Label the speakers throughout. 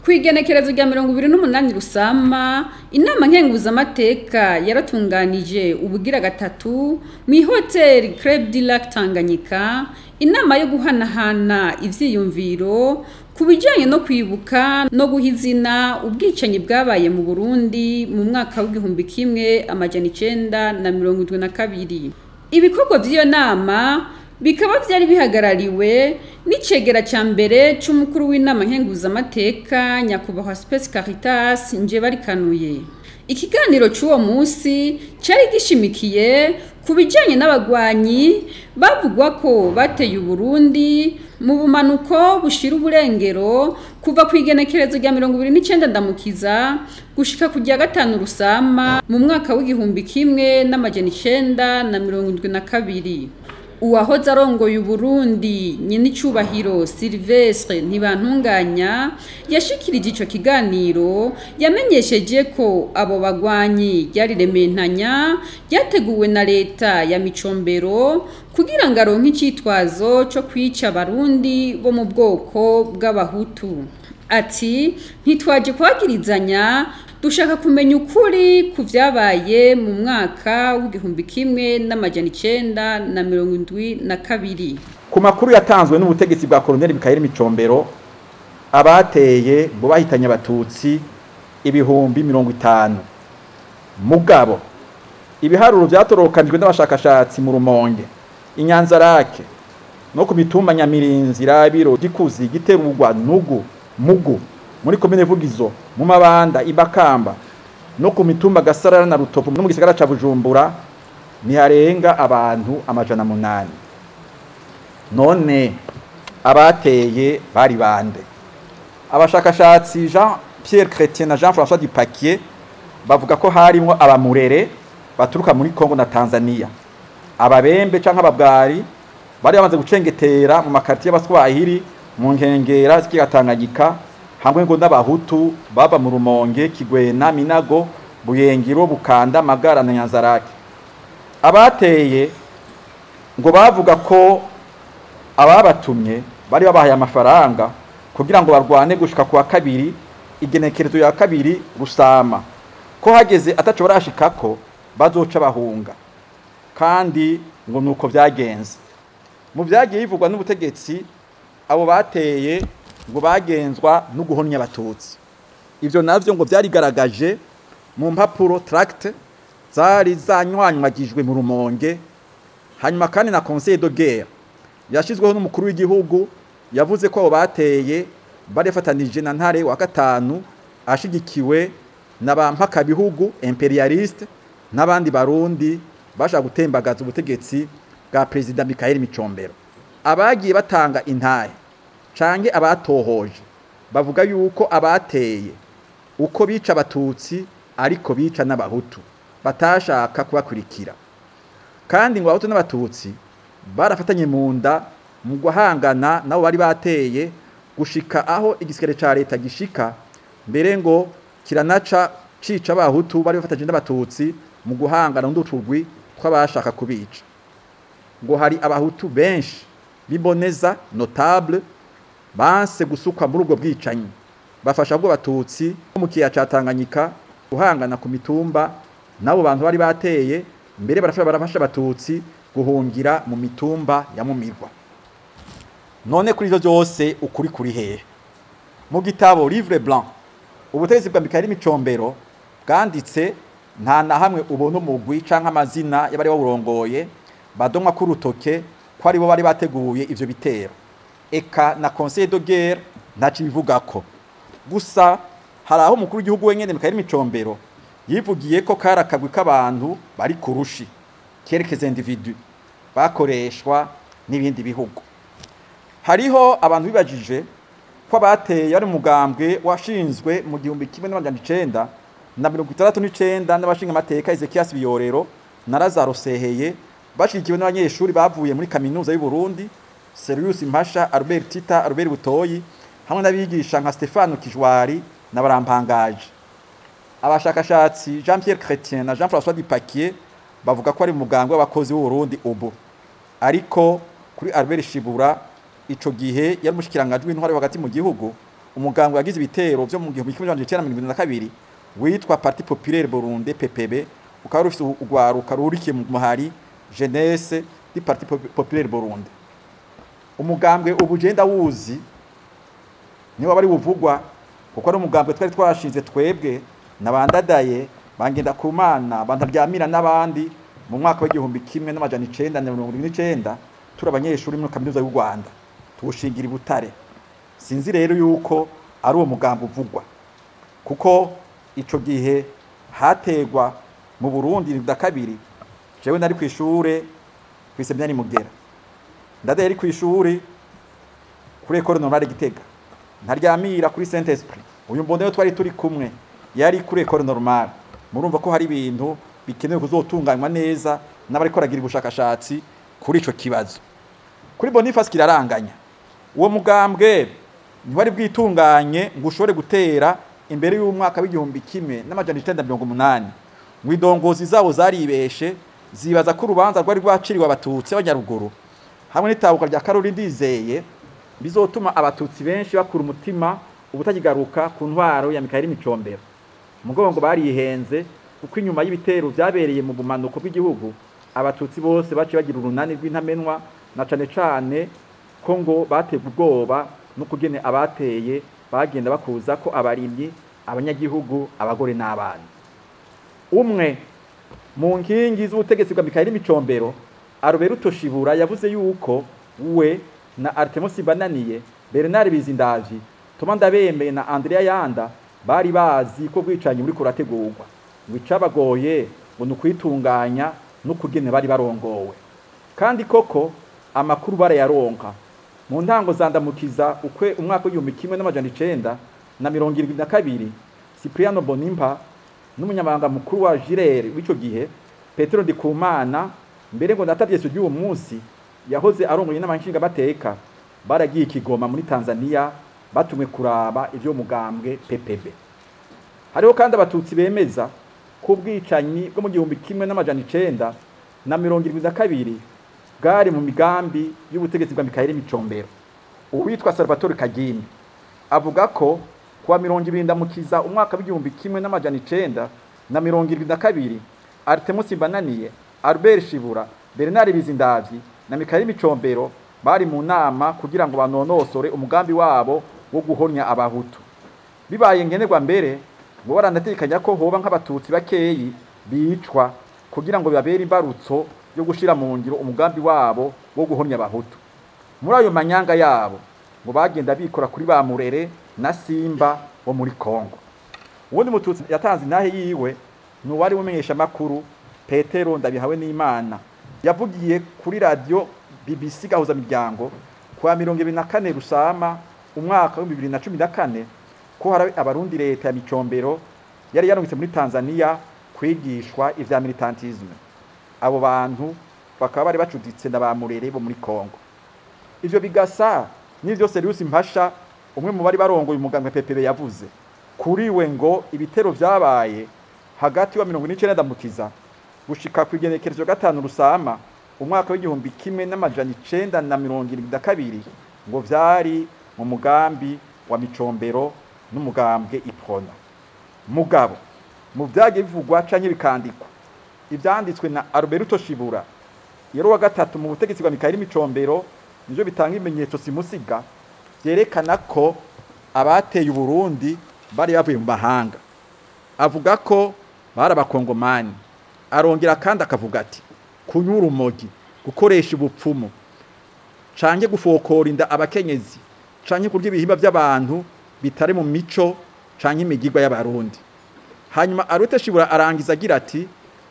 Speaker 1: ku igenekerezo rya mirongo ibiri n'umunani rusama inama nkenguzamateka yaratunganije ubugira gatatu mu ihoteli Club du Lac Tanganyika inama yo guhanahana ivyiyumviro ku bijyanye no kwibuka no guha izina ubwicanyi bwabaye mu burundi mu mwaka w'igihumbi kimwe amajana icenda na mirongo irindwi na kabiri ibikorwa by'iyo nama bikaba byari bihagarariwe n'icegera cya mbere cy'umukuru w'inama nkenguzamateka nyakubahwa Space Caritas Njebarikanuye ikiganiro cy'uwo munsi cyari gishimikiye ku bijyanye n'abagwanyi bavugwa ko bateye uburundi mu bumanuko bushira uburengero kuva ku igenekerezo rya mirongo ibiri n'icyenda ndamukiza gushika ku rya gatanu rusama mu mwaka w'igihumbi kimwe n'amajana icenda na mirongo indwi na kabiri uwahoze arongoye uburundi nyenicubahiro silvestre ntibantunganya yashikirije ico kiganiro yamenyesheje ko abo bagwanyi ryari rementanya ryateguwe na leta ya micombero kugira ngo aronke icitwazo co kwica abarundi bo mu bwoko bw'abahutu ati ntitwaje kwagirizanya dushaka kumenya ukuri ku vyabaye mu mwaka w'igihumbi kimwe n'amajana icenda na mirongo indwi na kabiri
Speaker 2: ku makuru yatanzwe n'ubutegetsi bwa koloneli Mikayeli Micombero abateye ngo bahitanye abatutsi ibihumbi mirongo itanu mugabo ibiharuro vyatorokanijwe n'abashakashatsi mu rumonge inyanzarake no ku mitumba nyamirinzi rabiro gikuzi giterurwa nugu mugu muri komine vugizo mu mabanda ibakamba no ku mitumba gasarara na rutovu no mu gisagara ca bujumbura ntiharenga abantu amajana munani none abateye bari bande abashakashatsi jean pierre chrétien na jean françois dupaquier bavuga ko harimwo abamurere baturuka muri congo na tanzania ababembe canke ababwari bari bamaze gucengetera mu makartier y'abaswahili mu nkengera z'ikigatanganyika hamwe ngo n'abahutu baba mu rumonge kigwena minago buyengiro bukanda magara na nyanzarake abateye ngo bavuga ko ababatumye bari babahaye amafaranga kugira ngo barwane gushika kuwa kabiri igenekerezo ya kabiri rusama ko hageze ataco barashikako bazoca bahunga kandi ngo nuko vyagenze mu vyagiye bivugwa n'ubutegetsi abo bateye ngo bagenzwa no guhonya abatutsi ivyo navyo ngo vyarigaragaje mu mpapuro tract zari zanywanyagijwe mu rumonge hanyuma kandi na conseil de guerre yashizweho n'umukuru w'igihugu yavuze ko abo bateye barefatanije na ntare wa gatanu ashigikiwe na ba mpaka bihugu imperialiste n'abandi barundi bashaka gutembagaza ubutegetsi bwa perezida Mikhail Micombero abagiye batanga intahe canke abatohoje bavuga yuko abateye uko bica abatutsi ariko bica n'abahutu batashaka kubakurikira kandi ngo abahutu n'abatutsi barafatanye mu nda mu guhangana nabo bari bateye gushika aho igisigare ca leta gishika mbere ngo kiranaca cica abahutu bari bafatanye n'abatutsi mu guhangana n'uduturwi tw'abashaka kubica ngo hari abahutu benshi biboneza notable banse gusukwa muri ubwo bwicanyi bafasha bwo batutsi mu kiya ca Tanganyika guhangana ku mitumba nabo bantu bari bateye mbere barafasha barafasha abatutsi guhungira mu mitumba ya mumirwa none kuri ivyo byose ukuri kuri hehe mu gitabo livre blanc ubutegetsi bwa Mikhail Micombero bwanditse nta na hamwe ubona umugwi canke amazina y'abari bawurongoye badomwa ku rutoke ko aribo bari bateguye ivyo bitero eka na conseil de guerre ntaco bivugako gusa hari aho umukuru w'igihugu wenyene Mikhail Micombero yivugiye ko kari akagwi k'abantu bari ku rushi kerekeza individu bakoreshwa n'ibindi bihugu hariho abantu bibajije ko abateye ari umugambwe washinzwe mu gihumbi kimwe n'amajana icenda na mirongo itandatu n'icenda n'abashinga amateka Ezekias Biyorero na Lazaro Seheye bashigikiwe n'abanyeshuri bavuye muri kaminuza y'u Burundi Serius Mpasha Albert Tita Albert Butoyi hamwe n'abigisha nka Stefano Kijwari na Barampangaje abashakashatsi Jean Pierre Chrétien na Jean François Dupaquier bavuga ko ari umugambwe w'abakozi b'u Burundi ubu ariko kuri Albert Shibura ico gihe yari mushikirangajwe w'intwari hagati mu gihugu umugambwe wagize ibitero byo mu gihumbi kimwe n'amajana icenda na mirongo irindwi na kabiri witwa parti populaire burunde ppb ukaba rufise urwaruka rurikiye mu muhari jeunesse di parti Pop- populaire burunde umugambwe ubu je ndawuzi niwo bari buvugwa kuko ari umugambwe twari twashinze twebwe nabandadaye bangenda ku mana bantaryamira n'abandi mu mwaka w'igihumbi kimwe n'amajana icenda na mirongo irindwi n'icenda turi abanyeshuri muri kaminuza y'u rwanda tuwushingira i butare sinzi rero yuko ari uwo mugambi uvugwa kuko ico gihe hategwa mu burundi na kabiri jewe nari ku ishure kw'iseminari mugera ndadaye ari ku ishuri kuri ekole normale gitega ntaryamira kuri saint esprit uyu mbonero twari turi kumwe yari kuri ekole normale murumva ko hari ibintu bikenewe kuzotunganywa neza n'abariko baragira ubushakashatsi kuri ico kibazo kuri boniface kiraranganya uwo mugambwe ntiwari bwitunganye ngo ushobore gutera imbere y'umwaka w'igihumbi kimwe n'amajana icenda mirongo umunani ngo indongozi zabo zaribeshe zibaza ko urubanza rwari rwaciriwe abatutsi b'abanyaruguru hamwe n'itabuka rya karori ndizeye bizotuma abatutsi benshi bakura umutima ubutakigaruka ku ntwaro ya mikayeli micombero umugongo barihenze kuko inyuma y'ibitero vyabereye mu bumanuko bw'igihugu abatutsi bose baciye bagira urunani rw'intamenwa na cane cane ko ngo bategwa ubwoba n'ukugene abateye bagenda bakuza ko abarimyi abanyagihugu abagore n'abana umwe mu nkingi z'ubutegetsi bwa mikayeli micombero aroberuto shibura yavuze yuko we na artemus bananiye bernard bizindavyi toma ndabemeye na andrea yanda bari bazi ko bwicanyi buri kurategurwa ngo icabagoye ngo ni ukwitunganya n'ukugene bari barongowe kandi koko amakuru barayaronka mu ntango zandamukiza ukwe umwaka w'igihumbi kimwe n'amajana icenda na mirongo irindwi na kabiri cipriano bonimpa n'umunyamabanga mukuru wa jirere w'ico gihe petero ndikumana mbere ngo natavyeso ry'uwo munsi yahoze arongoye n'abanshingamateka baragiye ikigoma muri tanzania batumwe kuraba ivyo mugambwe ppb hariho kandi abatutsi bemeza ko ubwicanyi bwo mu gihumbi kimwe n'amajana icenda na mirongo irindwi na kabiri bwari mu migambi y'ubutegetsi bwa mikayeli micombero uwitwa salvatore kagimbi avuga ko kuwa mirongo ibiri ndamukiza umwaka w'igihumbi kimwe n'amajana icenda na mirongo irindwi na kabiri artemus bananiye albert shibura bernard bizindavyi na mikayeli micombero bari mu nama kugira ngo banonosore umugambi wabo wo guhonya abahutu bibaye ngenerwa mbere ngo baranatekanya ko hoba nk'abatutsi bakeyi bicwa kugira ngo babere imbarutso yo gushira mu ngiro umugambi wabo wo guhonya abahutu muri ayo manyanga yabo ngo bagenda bikora kuri ba murere na simba wo muri kongo uwundi mututsi yatanze intahe yiwe ni uwari umenyesha amakuru petero ndabihawe n'imana yavugiye kuri radiyo bbc gahuza miryango kuwa mirongo ibiri na kane rusama umwaka w'ibihumbi bibiri na cumi na kane ko hari abarundi leta ya micombero yari yarungitse muri tanzania kwigishwa ivya militantisme abo bantu bakaba bari bacuditse na ba murere bo muri kongo ivyo bigasa n'ivyo seriusi mpasha umwe mu bari barongoye umugambwe pepere yavuze kuri we ngo ibitero vyabaye hagati wa mirongo n'icenda ndamukiza gushika ku igenekerezo gatanu rusama umwaka w'igihumbi kimwe n'amajana icenda na mirongo irindwi na kabiri ngo vyari mu mugambi wa micombero n'umugambwe iprona mugabo mu vyagiye bivugwa canke bikandikwa ivyanditswe na Alberto Shibura yero wa gatatu mu butegetsi bwa Mikhail Micombero nivyo bitanga ibimenyetso simusiga vyerekana ko abateye Uburundi bari bavuye mu mahanga avuga ko bari abakongomani arongera kandi akavuga ati kunyura umogi gukoresha ubupfumu canke gufokora inda abakenyezi canke kurya ibihimba by'abantu bitari mu mico canke imigirwa y'abarundi hanyuma arute shibura arangiza agira ati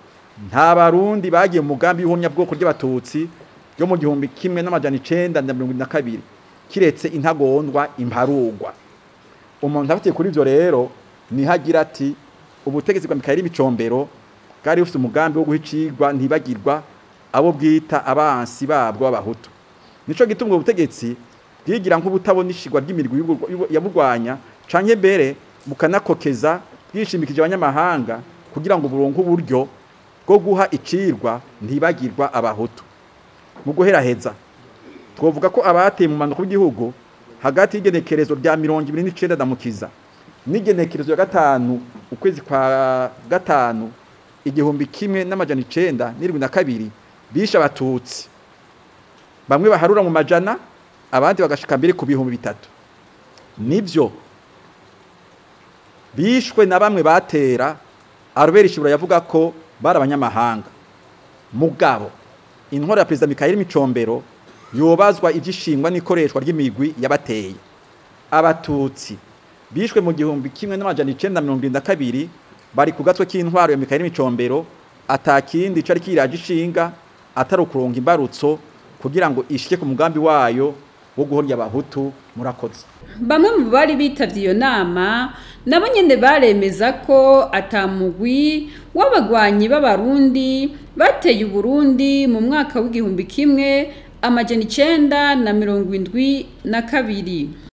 Speaker 2: nta barundi bagiye mu mugambi w'ihomyabwoko ry'abatutsi yo mu gihumbi kimwe n'amajana icenda na mirongo na kabiri kiretse intagondwa imparugwa umuntu afatiye kuri ivyo rero niho agira ati ubutegetsi bwa mikayeli micombero bwari bufite umugambi wo guha icigwa ntibagirwa abo bwita abansi babwo b'abahutu nico gituma ubwo butegetsi bwigira nk'ubutabona ishigwa ry'imirwi yaburwanya canke mbere bukanakokeza bwishimikije abanyamahanga kugira ngo buronke uburyo bwo guha icirwa ntibagirwa abahutu mu guheraheza twovuga ko abateye mu manuko w'igihugu hagati y'igenekerezo rya mirongo ibiri n'icenda ndamukiza n'igenekerezo ya gatanu ukwezi kwa gatanu igihumbi kimwe n'amajana icenda n'irindwi na kabiri bishe abatutsi bamwe baharura mu majana abandi bagashika mbere ku bihumbi bitatu nivyo bishwe na bamwe batera Albert Shibura yavuga ko bari abanyamahanga mugabo intwaro ya perezida Mikhail Micombero yobazwa ivyishingwa n'ikoreshwa ry'imigwi yabateye abatutsi bishwe mu gihumbi kimwe n'amajana icenda mirongo irindwi na kabiri bari ku gatwe k'intwaro ya Mikhail Micombero atakindi cari kiraje ishinga atari ukuronga imbarutso kugira ngo ishike ku mugambi wayo wo guhorya abahutu murakoze
Speaker 1: bamwe mu bari bitavye iyo nama nabo nyene baremeza ko atamugwi w'abagwanyi b'abarundi bateye uburundi mu mwaka w'igihumbi kimwe amajana icenda na mirongo indwi na kabiri